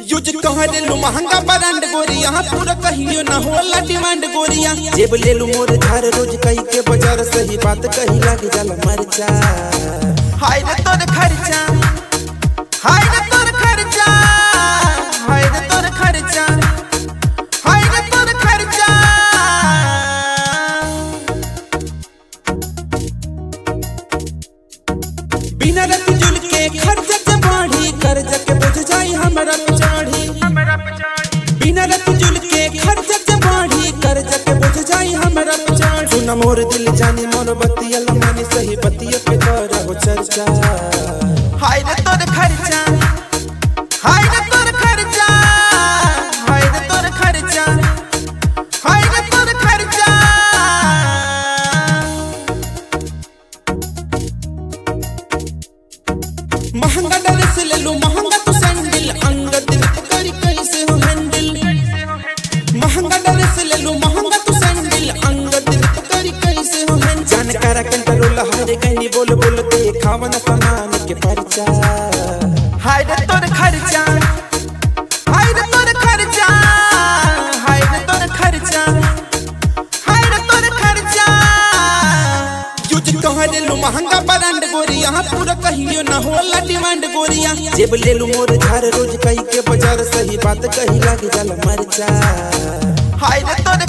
use कहरे लो महंगा brand गोरिया पूरा कहियो ना होला डिमांड गोरिया जेब ले लू मोर झार रोज कही के बाजार सही बात कही लाग जाला मरचा हाय रे तोर खर्चा हाय रे तोर खर्चा हाय रे तोर खर्चा हाय रे तोर खर्चा बिना रत जुल के खर्चा के बाढ़ी कर्ज के बुझ जाई हमरा पिछाड़ी बिना रत जुल के खर्चा के बाढ़ी कर्ज के बुझ जाई हमरा पिछाड़ी सुन मोर दिल जानी मोर बतिया लमानी सही बतिया पे कर हो चर्चा हाय रे तोर खर्चा हाय रे तोर खर्चा हाय रे तोर खर्चा हाय रे तोर खर्चा महंगा ड्रेस ले लो महंगा तो सैंडल अंगद करी कैसे हो हैंडल महंगा ड्रेस ले लो महंगा तो सैंडल अंगद करी कैसे हो हैंडल जान करा कंट्रोल हारे कहनी बोल बोल देखावन सामान के परचा हाय रे तोर खर्चा हाय रे तोर खर्चा हाय रे तोर खर्चा हाय रे तोर खर्चा यूज कहरे लो महंगा ब्रांड गोरिया पूरा कहियो ना होला डिमांड गोरिया जेब ले लू मोर झार रोज कही के बाजार सही बात कही लाग जाला मरचा हाय रे तोर